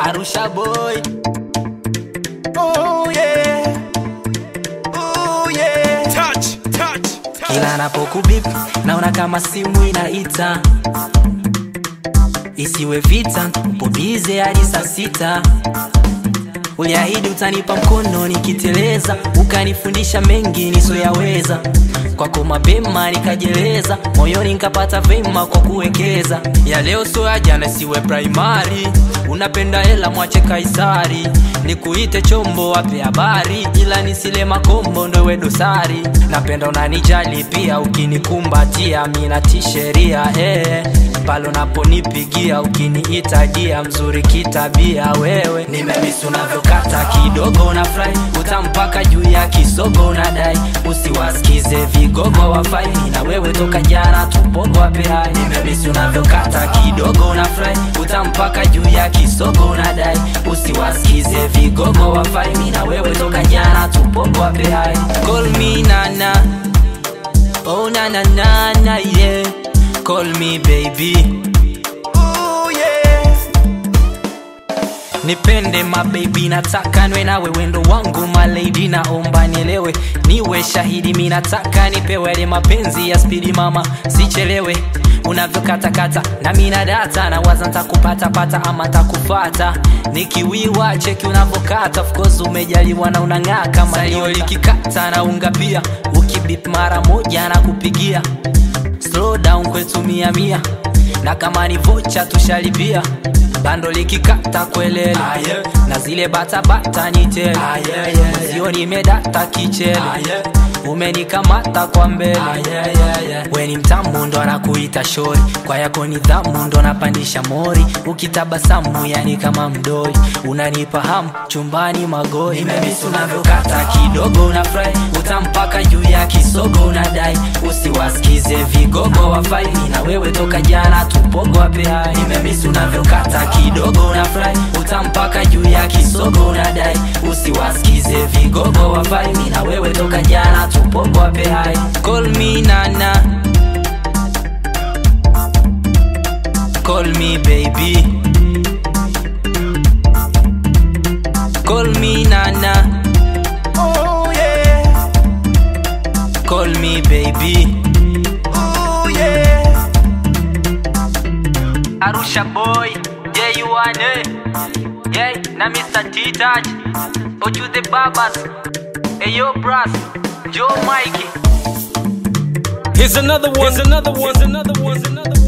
Arusha boy. Oh yeah. Oh yeah. Touch, touch, touch. Kila napokubip naona kama simu inaita, isiwe vita, upo bize hadi saa sita. Uliahidi utanipa mkono nikiteleza, ukanifundisha mengi nisoyaweza. Kwako mapema nikajeleza, moyoni nikapata vema kwa kuwekeza. Ya leo sio ya jana, siwe primary. Unapenda hela, mwache Kaisari. Nikuite chombo, wape habari, ila nisile makombo, ndowe dosari. Napenda unanijali pia, ukinikumbatia mina tisheria eh. Pale unaponipigia ukiniita dia, mzuri kitabia wewe. Nimemisi unavyokata kidogo na fry, utampaka juu ya kisogo unadai, usiwasikize vigogo wafai, na wewe toka jana tupogo wape hai. Nimemisi unavyokata kidogo na fry, utampaka juu ya kisogo unadai, usiwasikize vigogo wafai, na wewe toka jana tupogo wape hai. Call me nana Oh na na na na yeah Call me baby Ooh yeah Nipende my baby nataka nwe nawe wendo wangu my lady naomba nielewe niwe shahidi mi nataka nipewe yale mapenzi ya spidi mama sichelewe unavyokatakata na mina data na waza ntakupatapata ama ntakufata nikiwiwa cheki unavyokata of course umejaliwa na unang'aa kama salio likikata na unga pia ukibip mara moja na kupigia slow down kwetu mia mia na kama ni vocha tushalipia bando likikata kwelele na zile batabata ni tele sio nimedata kichele umenikamata kwa mbele we ni mtamu ndo anakuita shori kwa yako nidhamu ndo napandisha mori ukitabasamu yani kama mdoi unanipa hamu chumbani magoi nimemisi unavyokata kidogo unafurahi utampaka juu ya kisogo unadai usiwasikize vigogo wafai na wewe toka jana tupogo wape hai nimemisi unavyokata kidogo unafurahi utampaka juu ya kisogo unadai usiwasikize vigogo wafai na wewe toka jana tupogo wape hai call me nana call me baby call me nana oh yeah call me baby oh yeah Arusha boy yeah you want it yeah na Mr. T-Touch Oju the Babas hey yo bros Joe Mikey Here's another one. Here's another one. Here's another one. Here's another one.